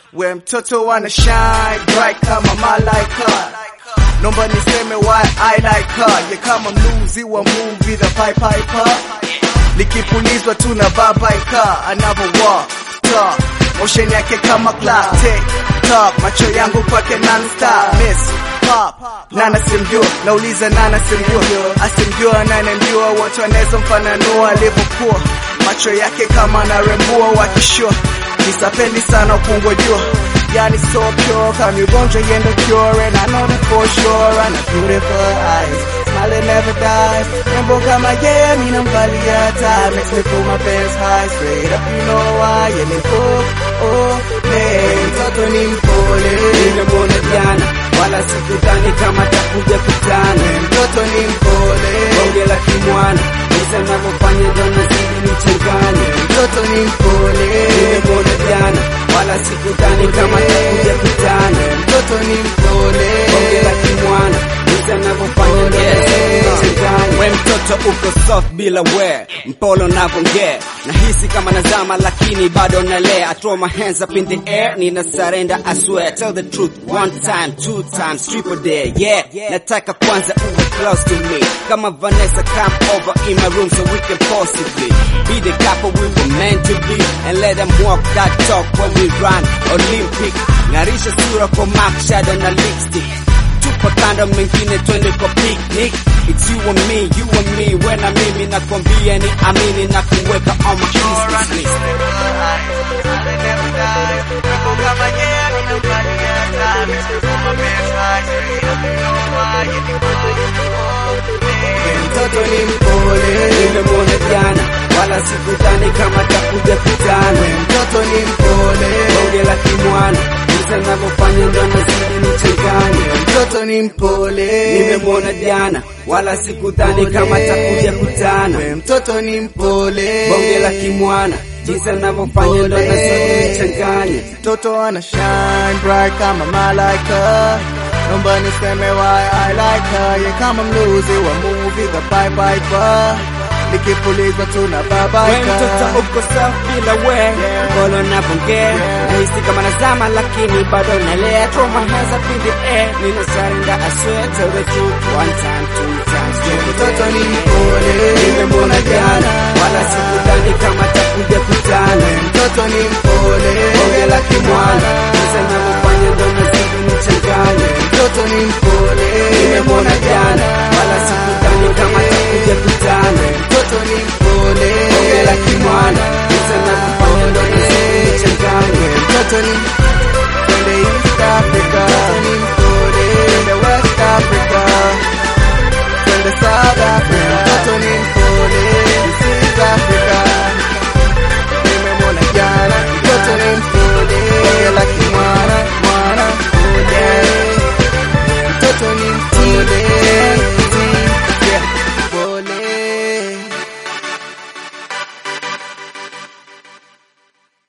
we mtoto wana shine bright kama malaika Nomba niseme why I like her Ye kama mluzi wa movie the Pied Piper Likipulizwa tu na babaika Another walk, talk Motion yake kama clock Tick, tock Macho yangu kwake non-stop Miss, pop Nana simjua Nauliza nana simjua Asimjua nana mjua Wote wanaweza mfananua alivyokuwa Macho yake kama narembua wakishua Nisapendi sana upungwa jua Yani so pure Kama ugonjwa yendo cure And I know that for sure And a beautiful eyes Smile never dies Rembo kama yeah Mina mvalia taa Makes me pull my pants high Straight up you know why Yeah ni oh oh Hey Mtoto ni mpole Nimemwona jana wala sikudhani kama takuja kutana. Mtoto ni mpole Bonge la kimwana jinsi anavyofanya ndo nazidi nichanganye. Mtoto ni mpole Nimemwona jana wala sikudhani kama takuja kutana. Mtoto ni mpole Bonge la kimwana jinsi anavyofanya ndo nazidi nichanganye. We mtoto uko soft bila we mpolo navongea nahisi kama nazama lakini bado nalea I throw my hands up in the air nina surrender I swear tell the truth one time two times triple dare yeah nataka kwanza uwe close to me kama Vanessa come over in my room so we can possibly be the couple we were meant to be and let them walk that talk when we run Olympic ngarisha sura kwa mark shadow na lipstick tupa kando mengine twende kwa picnic It's you and me, you and me Wena mimi nakwambia ni amini na kuweka on my business list Mtoto ni mpole Nimemwona jana wala sikudhani kama takuja kutana Mtoto ni mpole Bonge la kimwana jinsi anavyofanya ndo nazidi nichanganye Mtoto ni mpole Nimemwona jana wala sikudhani kama takuja kutana We mtoto ni mpole Bonge la kimwana jinsi anavyofanya ndo nazidi nichanganye Mtoto ana shine bright kama malaika Nomba niseme why I like her Ye kama mluzi wa movie the Pied Piper Likipulizwa tu na We babaika mtoto uko safi bila we Mbolo navongea Nahisi kama nazama lakini bado nalea Throw my hands up in the air Nina surrender I swear tell the truth One time, two times, three Mtoto ni mpole Nimemwona jana Wala sikudhani kama takuja kutana Mtoto ni mpole Bonge la kimwana Jinsi anavyofanya ndo nazidi nichanganye Mtoto ni mpole Nimemwona